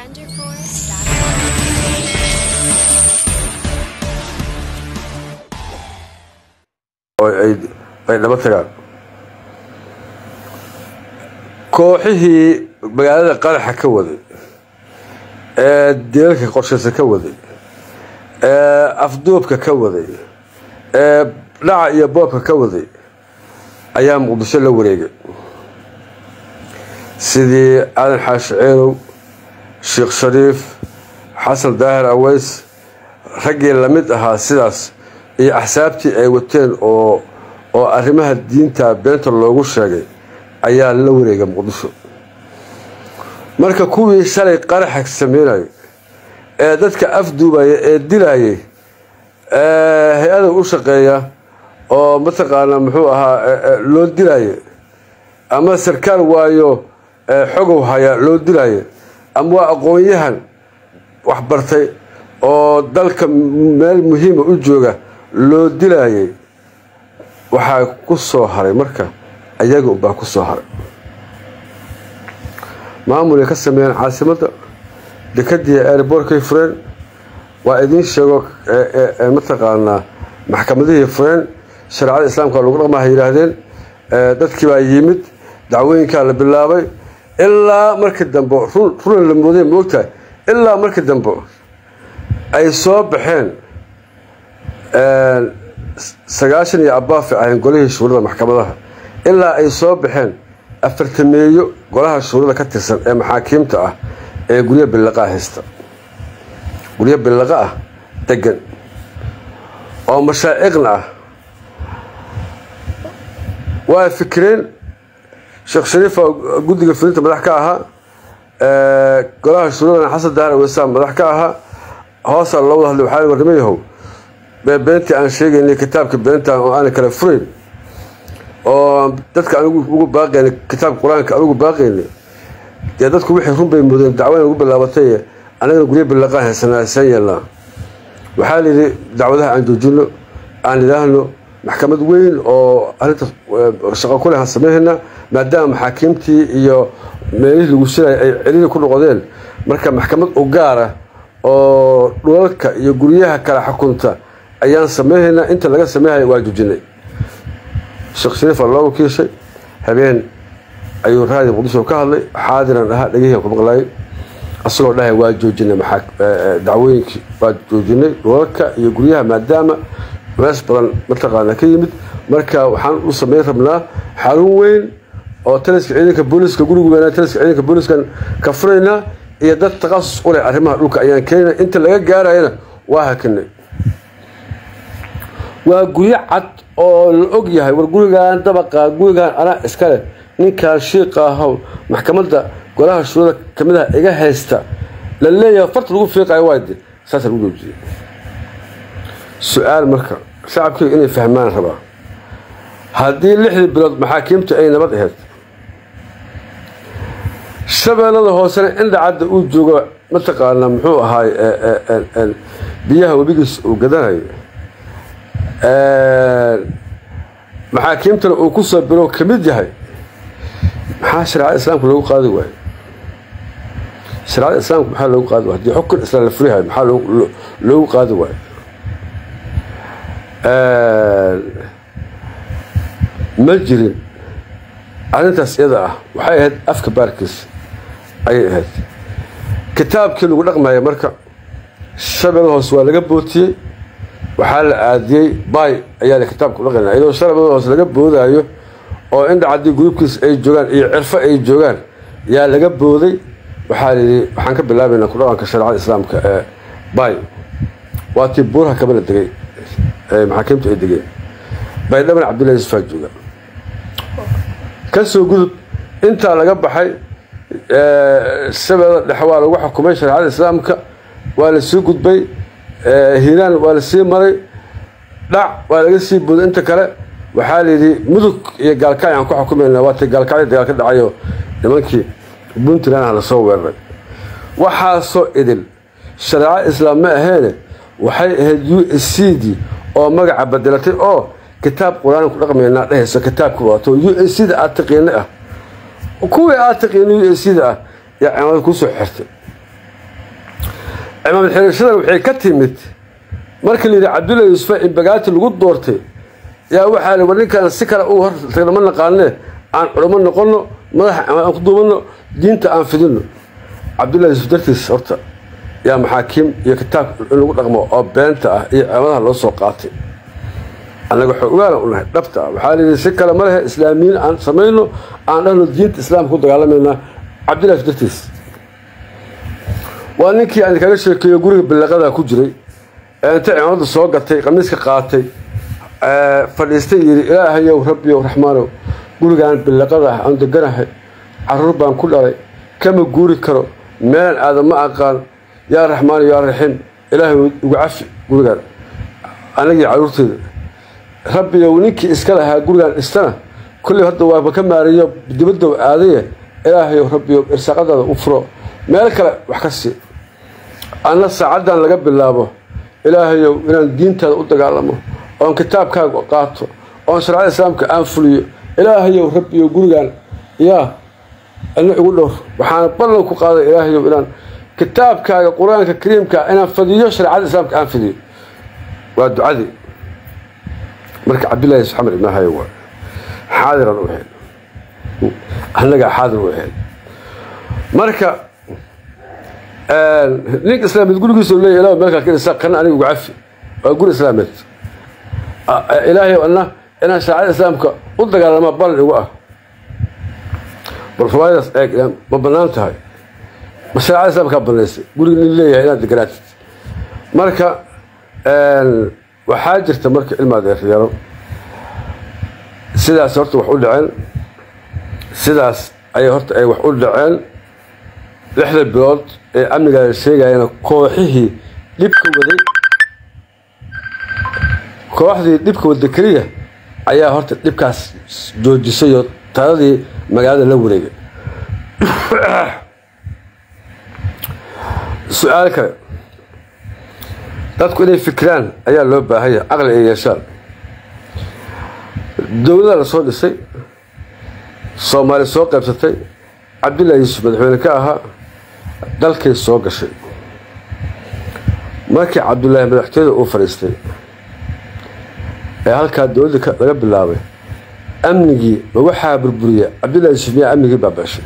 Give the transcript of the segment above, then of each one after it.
ay dhaba tagaan kooxihii magaalada qaraxa ka waday ee dilalka qorshaysa ka waday ee afduubka ka waday ee dhaca iyo boobka ka waday ayaa muqdisho la wareegay sidii aadan xaashi ceelow sheekh shariif xasan daahir aweys raggii lamid ahaa sidaas iyo axsaabtii ay wateen oo oo arrimaha diinta beenta loogu sheegay ayaa la wareegay muqdisho marka kuwii shalay qaraxa sameynayay ee dadka afduubaya ee dilayay ee hay-ada u shaqeeya oo mataqaanaa muxuu ahaa loo dilaya ama sarkaal waayo xogow haya loo dilaya ama waa aqoon-yahan waxbartay oo dalka meel muhiima u jooga loo dilayay waxaa ku soo haray marka ayaga unbaa ku soo haray maamulay ka sameeyeen caasimadda dekadii airbortkay fureen waa idiin sheego mataqaanaa maxkamadihii fureen shareecada islaamka lagu dhaqmaha yidhaahdeen dadkii baa yimid dacwooyinkaa la bilaabay ilaa markii dambe runan la mooday moogtahay ilaa markii dambe ay soo baxeen sagaashan iyo abaafi ahayn golihii shuurada maxkamadaha ilaa ay soo baxeen afartameeyo golaha shuurada ka tirsan ee maxaakiimta ah ee guryo billaqaa haysta guryo billaqa ah degan oo mashaa'iqna ah waa fikireen sheekh shariifa guddiga fulinta madax ka ahaa golaha shuuradana xasan dahar aweysaan madax ka ahaa hoosaa loo wada hadlay waxaa warnimo yahow beentii aan sheegaynay kitaabka beentan oo aana kala furayn oo dadka anigu ugu baaqaynay kitaabka qur-aanka anugu baaqaynay dee dadku wixii run bay mudeen dacwadan ugu bilaabatay anagana guryo billaqaan haysanaa saan yeelnaa waxaa layidhi dacwadaha aan joojino aan idhaahno maxkamad weyn oo arrinta shaqo ku leh aan sameynayna maadaama maxaakiimtii iyo meelihii lagu shilaya ay celili ku noqdeen marka maxkamad u gaara oo dhulalka iyo guryaha kala xukunta ayaan sameynhaynaa inta laga sameynhaya waa joojinay sheekh shariifa loo wakiishay habeen ayuu raadi muqdisho ka hadlay xaadiran ahaa dhegihii ku maqlaayay asagoo dhahay waa joojinay dacwooyinkii waa joojinay dhulalka iyo guryaha maadaama mees badan mataqaana ka yimid marka waxaan u sameyn rabnaa xarun weyn oo taliska ciidanka booliska gurigu weynaa taliska ciidanka booliskan ka furaynaa iyo dad takhasus u leh arrimaha dhulka ayaan keenayna inta laga gaarayana waa hakinay waa guryo cad oo la og yahay war gurigan dabaqa gurigan anaa iskale ninkaan shiiqa ahow maxkamadda golaha shuurada kamid ah iga haysta la leeyahay farta lagu fiiqayo waade saasa lagu joojiyey su-aal marka shacabkeyga inay fahmaan rabaa haddii lixdii bilood maxaakiimta ay nabad ahayd shabeellada hoosena indhacadda uu joogo mataqaanaa muxuu ahaay biyaha webigiis uu gadanayo maxaakiimtana uu ku soo bilow ka mid yahay maxaa shareecada islaamka loogu qaadi waayo shareecada islaamka maxaa loogu qaadi waay hadii xukun islaan la furihayo maxaa loogu qaadi waayo ma jirin arrintaas iyada ah waxay ahayd afka baarkiis ayay ahayd kitaabkii lagu dhaqmaya marka shabeellada hoose waa laga bootiyey waxaa la aadiyey bay ayaa la kitaabka u dhaqaynaa iyadoo shabeellada hoose laga boodaayo oo indha caddii gruubkiis ay joogaan iyo cirfo ay joogaan yaa laga booday waxaa layidhi waxaan ka bilaabaynaa ku dhaqanka shareecada islaamka ee bay waa tii buuraha kabala degay ee maxaakiimtu ay degeen baydhaban cabdullahi yusufaa jooga ka soo gudub intaa laga baxay shabeellada dhexe waa lagu xukumay shareecada islaamka waa la sii gudbay hiiraan waa la sii maray dhac waa laga sii booday inta kale waxaa layidhi mudug iyo gaalkacyo aan ku xukumayna waatay gaalkacyo dagaal ka dhacayo nimankii puntland ah lasoo weeraray waxaasoo idil shareeco islaam ma aheene waxay ahayd u s c d oo magaca bedelatay oo kitaab qur-aan ku dhaqmaynaa dhehayso kitaabka waato u s c da aad taqiina ah kuwii aad taqiina u s c da ah yaa cimaamad kusoo xirtay cimaamad xirashadan waxay ka timid markii la yidhi cabdullahi yuusufa in bagaati lagu doortay yaa waxaa li war ninkaan si kale u hortagna ma naqaanee aan culamo noqonno madaxa aan ku duubanno diinta aan fidinno cabdullahi yuusuf dartiis horta yaa maxaakiim iyo kitaab in lagu dhaqmo oo beenta ah iyo ciidamadaha loo soo qaatay annaga xoogaana u nahay dhabta ah waxaa layidhi si kale ma lehe islaamiyiin aan samayno aan dhahno diinta islaamka ku dagaalamayna cabdullahi yuusuf dartiis waa ninkii aan kaga sheekeeyo guriga ballaqada ku jiray ee inta cimaamada soo gatay qamiiska qaatay fadhiistay yidhi ilaahayow rabbiyow raxmaanow gurigaan billaqada ah aan deganahay caruur baan ku dhalay kama guuri karo meelan aadan ma aqaan yaa raxmaano yaa raxiim ilaahay ugu cafi gurigaan anagii caruurteeda rabbiyow ninkii iska lahaa gurigaan dhistana kolley hadda waaba ka maariyo dibadow aadaye ilaahayow rabbiyow irsaaqadaada u furo meel kale wax ka sii anna saacaddan laga bilaabo ilaahayow inaan diintaada u dagaalamo oon kitaabkaaga qaato oon sharcada islaamka aan fuliyo ilaahayow rabbiyow gurigaan yaa ina igu dhowr waxaan ballan ku qaaday ilaahayow inaan kitaabkaaga qur-aanka kariimka inaan fadiyo shareecada islaamka aan fidiyo waa ducadii marka cabdillahi yusuf xamed ibn hayo waa xaadiran u hel annagaa xaadir u hel marka ninka islaameed gurigiisu leeya ilaa meel kale ka dhisa kana aniga ugu cafi waa guri islaameed ilaahay anna inaan shareecada islaamka u dagaalama ballan igu ah bal ruwaayadaas eeg ma bannaan tahay ma shareecada islaamkaa bannaysay guriga nin leeyahay inaad deganaatid marka waxaa jirta marka ilma adeeryaro sidaas horta wax u dhaceen sidaas ayay horta ay wax u dhaceen lixda bilood ee amnigaa sheegayana kooxihii dhibka waday kooxdii dhibka wada keliya ayaa horta dhibkaas joojisay oo taladii magaalada la wareegay su-aal kale dadku inay fikiraan ayaa loo baahanya caqli ay yeeshaan dowladaa la soo dhisay soomaali soo qaybsatay cabdullahi yuusuf madaxweyne ka ahaa dalkay soo gashay markii cabdullaahi madaxtooyada uu fadhiistay ee halkaa dowladda laga bilaabay amnigii ma waxaa burburiya cabdullahi yuusuf miyaa amnigii baaba-ashay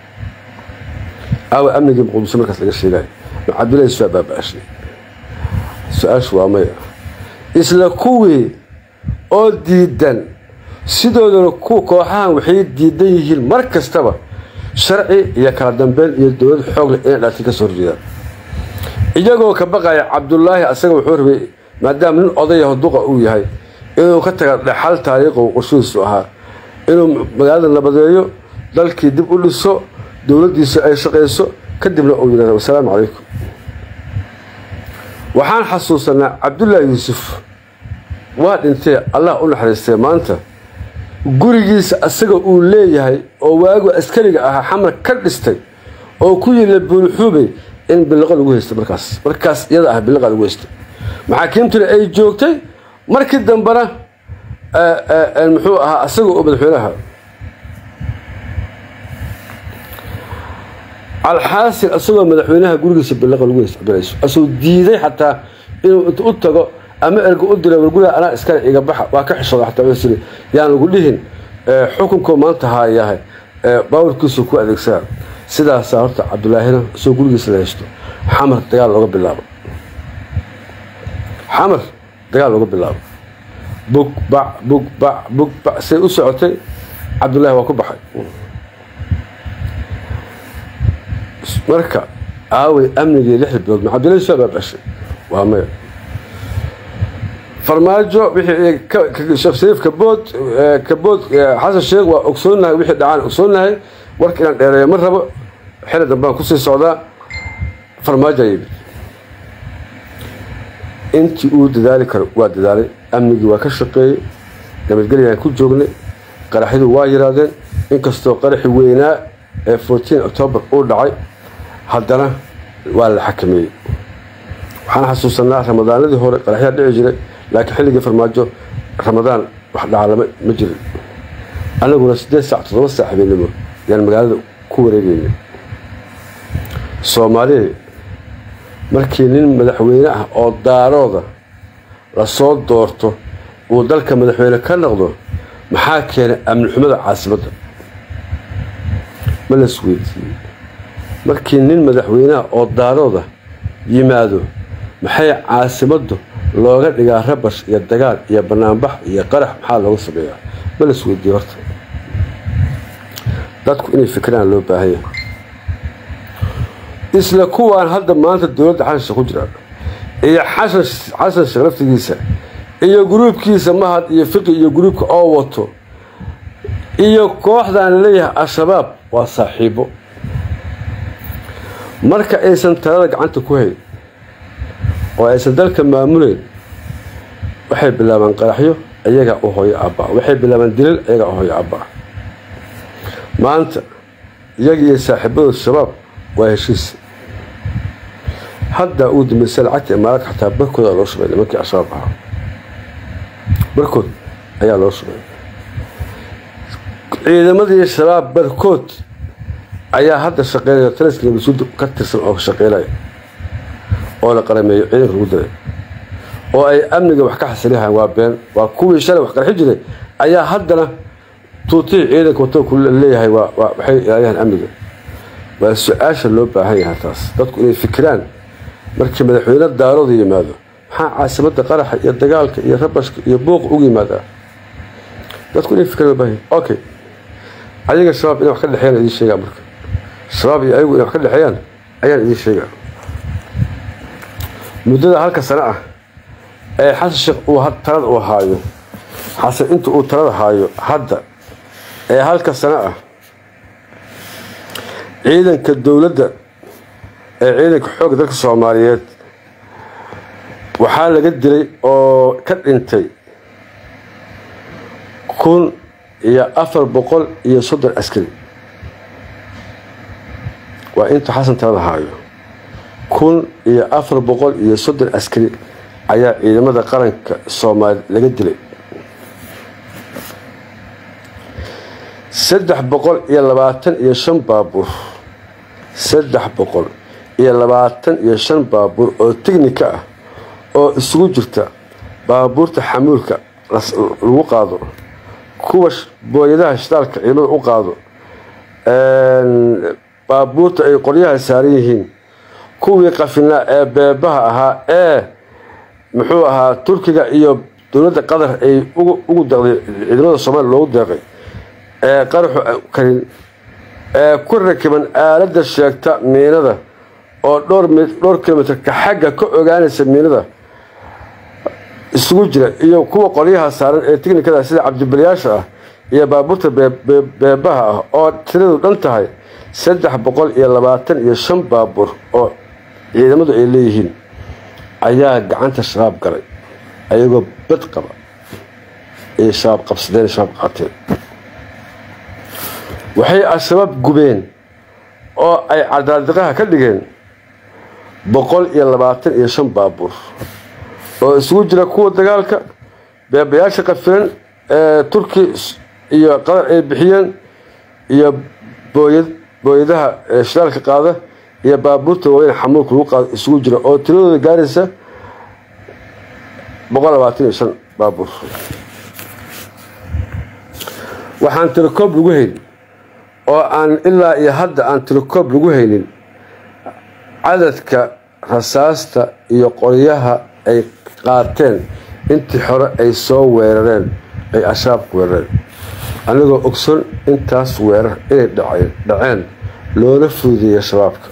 aawa amnigii muqdisho markaas laga sheegayo ma cabdullahi yuusuf baa baaba-ashay su-aashu waa maya isla kuwii oo diidan sidoodana ku kooxahan waxay diidan yihiin mar kastaba sharci iyo kala dambeyn iyo dowlad xoogle inay dhaatay ka soo horjeedaan iyagoo ka baqaya cabdullaahi asaga wuxuu rabay maadaama nin odayaho duqa uu yahay inuu ka taga dhexal taariikhu qorshihiisu ahaa inuu magaalada nabadeeyo dalkii dib u dhiso dowladdiisa ay shaqayso kadibna uu yidhahda wasalaamu calaykum waxaan xasuusanaa cabdullaahi yuusuf waa dhintee allah u naxariistay maanta gurigiisa asaga uu leeyahay oo waagu askariga ahaa xamar ka dhistay oo ku yila buulxuubey in biliqo lagu haystay markaas markaas iyada ah biliqa lagu haystay maxaakiimtuna ay joogtay markii dambena muxuu ahaa asaga oo madaxweynaha alxaasil asagoo madaxweynaha gurigiisa biliqa lagu haystay cabdillahi asuu diiday xataa inuu inta u tago ama erga u dira warguriga anaa iskale iga baxa waa ka xishooda xataa wuxuu yiri yaan lagu dhihin xukunkoo maanta haayahay baawarkiisu ku adeegsaa sidaasaa horta cabdullaahina isagoo gurigiisa la haysto xamar dagaal looga bilaabo xamar dagaal looga bilaabo bug bac bug bac bug bac say u socotay cabdullaahi waa ku baxay marka aaway amnigii lixda bilood ma cabdullahi soo baabashay waa maya farmaajo wixii sheekh shariif kabood kabood xasan sheekh waa ogsoonahay wixii dhacaan ogsoonahay warka inaan dheereeyo ma rabo xili dambaan kusii socdaa farmaajo yimid intii uu dadaali karo waa dadaalay amnigii waa ka shaqeeyey nabadgelyaan ku joognay qaraxyadu waa yiraadeen inkastoo qaraxi weynaa ee fourteen octoobar uu dhacay haddana waa la xakameeyey waxaan xasuusanaa ramadaanadii hore qaraxyaa dhici jiray laakiin xilligii farmaajo ramadaan wax dhacalama ma jirin annaguna siddeed saac toddoba saac habeenimo yaan magaalada ku wareegeynay soomaaliya markii nin madaxweyne ah oo daarooda lasoo doorto uu dalka madaxweyne ka noqdo maxaa keenay amni xumada caasimadda ma las weydiiyey markii nin madaxweyneha oo daarooda yimaado maxay caasimaddu looga dhigaa rabash iyo dagaal iyo banaanbax iyo qarax maxaa looga sameeyaa ma las weydiiyey horta dadku inay fikiraan loo baahanya isla kuwaan hadda maanta dowladda xashansha ku jira iyo xasan xasan sheekh laftigiisa iyo gruubkiisa mahad iyo fiqi iyo gruubka oo wato iyo kooxdan laleeyahay al-shabaab waa saaxiibo marka aysan talada gacanta ku hayn oo aysan dalka maamuleyn waxay bilaabaan qaraxyo iyagaa u hooyo abbaa waxay bilaabaan dilal iyagaa u hooyo abbaa maanta iyaga iyo saaxiibadooda shabaab waa heshiis haddaa uu dambeysay lacagta imaaraadka xataa barkooda loo shubay nimankii al-shabaab ahaa barkood ayaa loo shubay ciidamadii shabaab barkood ayaa hadda shaqeynaya taliska nabasuud ka tirsan oo shaqeynaya oo la qarameeyo ciidanka lagu diray oo ay amniga wax ka xasilihaan waa been waa kuwii shalay wax qarxi jiray ayaa haddana tuutihii ciidanka wato ku leeyahay waxay ilaaliyaan amniga waa su-aasha loo baahan yahay taas dadku inay fikiraan markii madaxweyne daarooda yimaado maxaa caasimadda qaraxa iyo dagaalka iyo rabashka iyo buuqa ugu yimaadaa dadku inay fikiraan loo baahan yahay okay ayaga shabaab inay wax ka dhexeeyaan idiin sheegaa marka shabaab iyo ayagu inay wax ka dhexeeyaan ayaan idiin sheegaa muddada halka sano ah ee xasan sheekh uu talada uu haayo xasan inta uu talada haayo hadda ee halka sano ah ciidanka dowladda ee ciidanka xoogga dalka soomaaliyeed waxaa laga dilay oo ka dhintay kun iyo afar boqol iyo soddon askari waa inta xasan talada haayo kun iyo afar boqol iyo soddon askari ayaa ciidamada qaranka soomaaliya laga dilay saddex boqol iyo labaatan iyo shan baabuur saddex boqol iyo labaatan iyo shan baabuur oo tegnika ah oo isugu jirta baabuurta xamuulka lagu qaado kuwa booyadaha shidaalka ciidamada u qaado baabuurta ay qoryaha saaran yihiin kuwii qafinaa ee beebaha ahaa ee muxuu ahaa turkiga iyo dowladda qatar ay ugu deeqday ciidamada soomaaliya loogu deeqay ee qaraxu karin ee ku rakiban aaladda sheegta miinada oo dhowr dhowr kilomitrka xagga ka ogaanaysa miinada isugu jira iyo kuwa qolyaha saaran ee tiknikada sida cabdibalyaasha ah iyo baabuurta beebaha ah oo tiradu dhan tahay saddex boqol iyo labaatan iyo shan baabuur oo ciidamadu ay leeyihiin ayaa gacanta shabaab galay ayagoo bad qaba ay shabaab qabsadeen shabaab qaateen waxay al-shabaab gubeen oo ay cadaadiqaha ka dhigeen boqol iyo labaatan iyo shan baabuur oo isugu jira kuwa dagaalka beebayaasha qafilan ee turki iyo qatar ay bixiyeen iyo booyad booyadaha shidaalka qaada iyo baabuurta waaweyn xamuulka lagu qaado isugu jira oo tiradooda gaaraysa boqol labaatan iyo shan baabuur waxaan tirakoob lagu hayn oo aan ilaa iyo hadda aan tirakoob lagu haynin cadadka rasaasta iyo qoryaha ay qaateen intii hore ay soo weerareen ay ashaabku weerareen anigoo ogson intaas weerar inay dhaceen loola fuudeeya shabaabka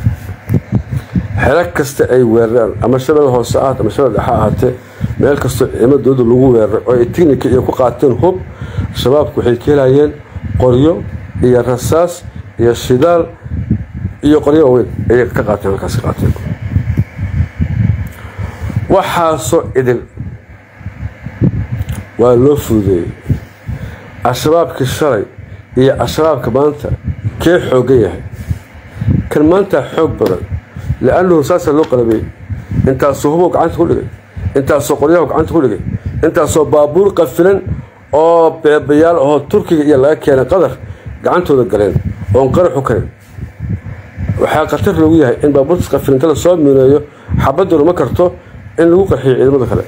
xero kasta ay weerareen ama shabada hoose ahaat ama shabada dhexa ahaatee meel kastoo ciimadooda lagu weeraray oo ay tignika iyo ku qaateen hub shabaabku waxay ka helayeen qoryo iyo rasaas iyo shidaal iyo qoryo waaweyn ayay ka qaateen halkaas ka qaateen waxaasoo idil waa loo fuudeeyey al-shabaabkii shalay iyo al-shabaabka maanta kee xoogan yahay kan maantaa xoog badan li-annahu saasaa loo qalabay intaasoo hubow gacanta ku dhigay intaasoo qoryahu gacanta ku dhigay intaasoo baabuur qafilan oo beebayaal ahoo turkiga iyo laga keenay qadar gacantooda galeen oon qaraxu karin waxaa khatar loogu yahay in baabuurta qafilinta la soo miineeyo xabaduna ma karto in lagu qarxiyo ciidamada kale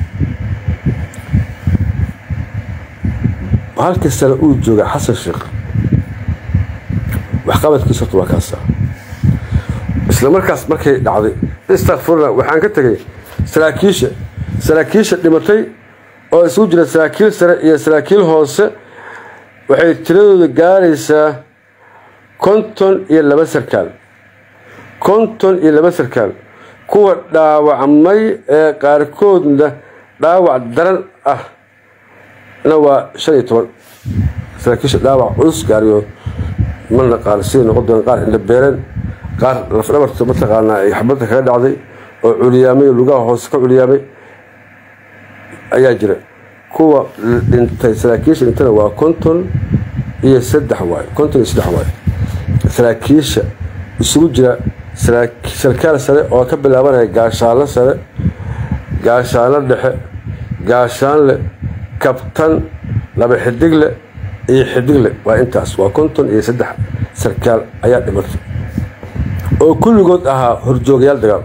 halkii sane uu jooga xasan sheekh waxqabadkiisa horta waa kaasa isla markaas markay dhacday istakfurna waxaan ka tegay saraakiisha saraakiisha dhimatay oo isugu jira saraakiil sare iyo saraakiil hoose waxay tiradooda gaaraysaa konton iyo laba sarkaal konton iyo laba sarkaal kuwa dhaawacmay ee qaarkoodna dhaawac daran ah na waa shan iyo toban saraakiisha dhaawac culus gaariyo ma naqaan siday noqon doona qaar indhabeereen qaar lafdhabarta mataqaanaa ay xabadda kaga dhacday oo culiyaamay lugaha hoose ka culiyaamay ayaa jira kuwa dhintay saraakiisha dhintana waa konton iyo saddex waayo konton iyo saddex waayo saraakiisha isugu jira sarkaal sare oo ka bilaabanaya gaashaanlo sare gaashaanlo dhexe gaashaanle kabtan laba xidigle iyo xidigle waa intaas waa konton iyo saddex sarkaal ayaa dhimatay oo kulligood ahaa horjoogayaal dagaal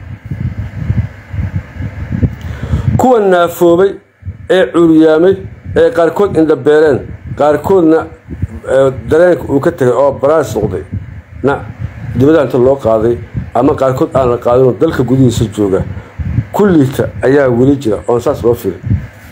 kuwa naafoobay ee cuuriyaamay ee qaarkood indhabeereen qaarkoodna dareenka uu ka tegay oo baraas noqday na dibadaha inta loo qaaday ama qaarkood aan la qaadinoo dalka gudihiisa jooga kulliita ayaa weli jira oon saas loo fili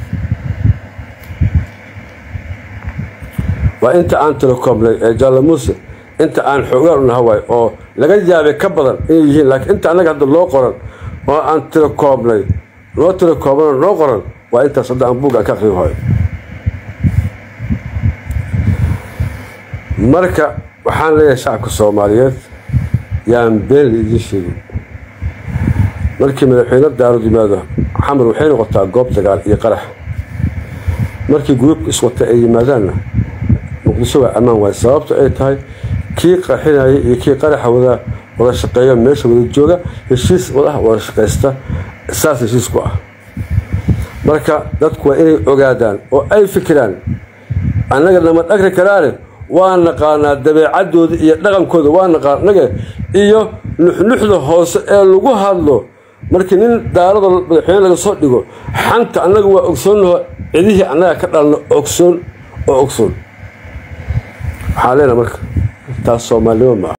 waa inta aan tilokoomnay ee jaalla muuse inta aan xoogaan u naha waay oo laga yaabay ka badan inay yihiin laakiin inta annaga hadda loo qoran oo aan tilokoobnay loo tilokoobnoo noo qoran waa intaas hadda aan buug aan ka aqrin hoyo marka waxaan leeyahay shacabka soomaaliyeed yaan been laidiin sheegin markii madaxweyne daarud yimaado xamar waxay noqotaa goob dagaal iyo qarax markii gruubka iswata ay yimaadaanna muqdisho waa ammaan waay sababto ay tahay kii qarxinaya iyo kii qaraxa wada wada shaqeeya meesha wada jooga heshiis wadaha wada shaqaysta saas heshiis ku ah marka dadku waa inay ogaadaan oo ay fikiraan annaga nama dhagri karaane waa naqaanaa dabeecadooda iyo dhaqankooda waa naqaan annaga iyo nuxnuxda hoose ee lagu hadlo markii nin daarada madaxweyne laga soo dhigo xanta annaga waa ogsoonnaho cidihii annaga ka dhalno ogsoon oo ogsoon waxaan leenaha marka taas soomaalinimo maaha